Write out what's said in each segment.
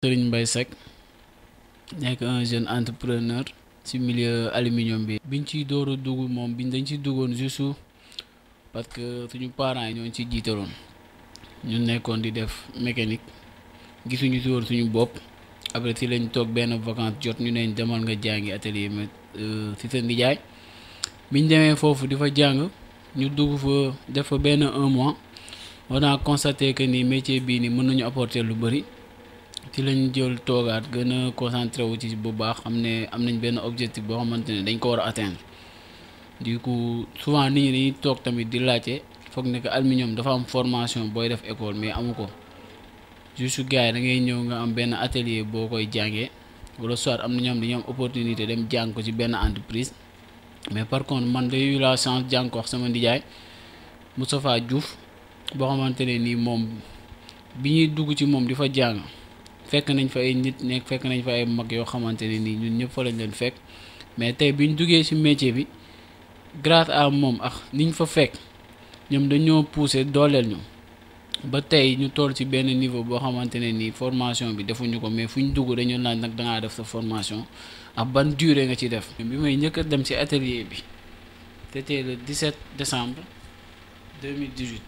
Serigne Mbaye Seck nekk un jeune entrepreneur ci milieu aluminium bi. biñ ciy door a dugg moom biñ dañ ci duggoon juste parce que suñu parents yi ñoo ci jiitaloon ñu nekkoon di def mécanique gisuñu si woon suñu bopp après si lañ toog benn vacance jot ñu neñ demal nga jàngi atelier mais si sa nijaay biñ demee foofu di fa jàng ñu dugg fa def fa benn un mois on a constaté que ni métier bii ni mën nañu apporter lu bëri. ci lañ jël toogaat gën a concentré wu ci bu baax xam ne am nañ benn objectif boo xamante ne dañ ko war a atteindre du coup souvent nit ñi dañuy toog tamit di laajte foog ne que aluminium dafa am formation booy def école mais amu ko juste gars yi da ngay ñëw nga am benn atelier boo koy jàngee wala soit am na ñoom dañoo am opportunité dem jàng ko ci benn entreprise mais par contre man day eu la chance jàng ko wax sama ndijaay Moustapha Diouf boo xamante ne nii moom bi ñuy dugg ci moom di fa jàng. fekk nañ fa ay nit nekk fekk nañ fa ay mag yoo xamante ne nii ñun ñëpp fa lañ leen fekk mais tey biñ duggee ci métier bi grâce à moom ak niñ fa fekk ñoom dañoo pousser dooleel ñu ba tey ñu toll ci benn niveau boo xamante ne nii formation bi defuñu ko mais fu ñu dugg dañu laaj nag dangaa def sa formation ak ban durée nga ci def. bi may njëkk a dem ci atelier bi c'était le 17 décembre 2018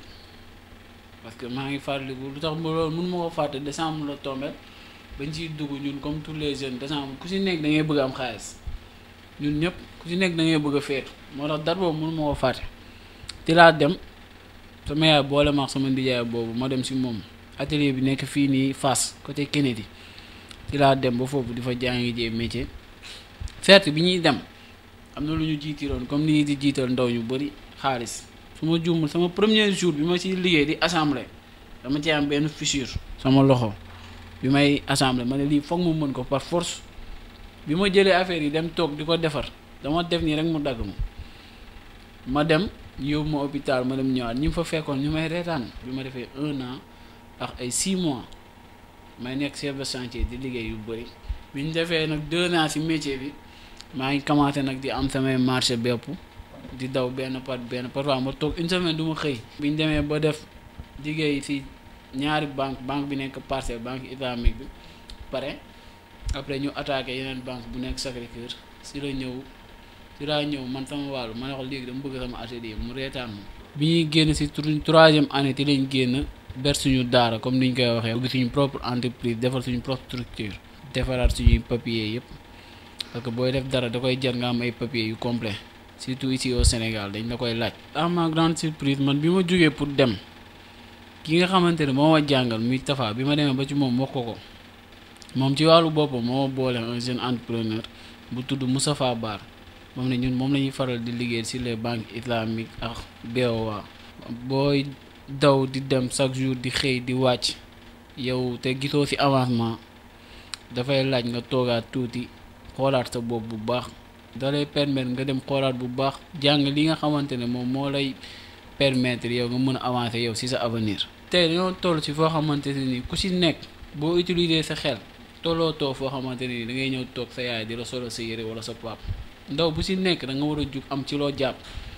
parce que maa ngi fàttaliku lu tax loolu mun ma ko fàtte décembre la tombé. bañ ciy dugg ñun comme tous les jeunes décembre ku ci nekk da ngay bëgg am xaalis ñun ñëpp ku ci nekk da ngay bëgg a feetu moo tax date boobu mënu ma ko fàtte ci laa dem sama yaay boole ma sama ndijaay boobu ma dem ci moom atelier bi nekk fii nii Fass côté Kennedy ci laa dem ba foofu di fa jàngi jee métier feet bi ñuy dem am na lu ñu jiitiroon comme ni di jiital ndaw ñu bëri xaalis su ma juumul sama premier jour bi ma ci liggéey di assemblée dama ci am benn fissure sama loxo bi may assemblée ma ne lii foog mu mën ko par force bi ma jëlee affaire yi dem toog di ko defar dama def nii rek mu dagg ma ma dem yóbbu ma hôpital ma dem ñëwaat ñi fa fekkoon ñu may reetaan bi ma defee un an ak ay six mois may nekk chef de chantier di liggéey yu bëri bi ñu defee nag deux ans ci métier bi maa ngi commencé nag di am samay marché bépp di daw benn par benn parfois ma toog une semaine du ma xëy bi ñu demee ba def liggéey ci ñaari banque banque bi nekk parcelle banque islamique bi pare après ñu attaqué yeneen banque bu nekk Sacré-Cœur si la ñëw si laa ñëw man sama wàllu ma ne ko léegi dama bëgg sama atelier mu reetaan ma bi ñuy génn si troisième année ti lañ génn ber suñu daara comme ni ñu koy waxee ubbi suñu propre entreprise defar suñu propre structure defaraat suñuy papier yëpp parce que booy def dara da koy jar nga am ay papier yu complet surtout ici au Sénégal dañ la koy laaj à ma grande surprise man bi ma jógee pour dem ki nga xamante ne moo ma jàngal muy Tafa bi ma demee ba ci moom wax ko ko moom ci wàllu boppam moo boole un jeune entrepreneur bu tudd Moustapha Bar moom ne ñun moom la ñuy faral di liggéey ci les banques islamiques ak BOA booy daw di dem chaque jour di xëy di wàcc yow te gisoo ci avancement dafay laaj nga toogaat tuuti xoolaat sa bopp bu baax da lay permettre nga dem xoolaat bu baax jàng li nga xamante ne moom moo lay permettre yow nga mën a avancer yow ci sa avenir. tey dañoo toll ci foo xamante ne ni ku ci nekk boo utiliser sa xel tolloo toog foo xamante ne ni da ngay ñëw toog sa yaay di la solo sa yére wala sa pap ndaw bu ci nekk da nga war a jug am ci loo jàpp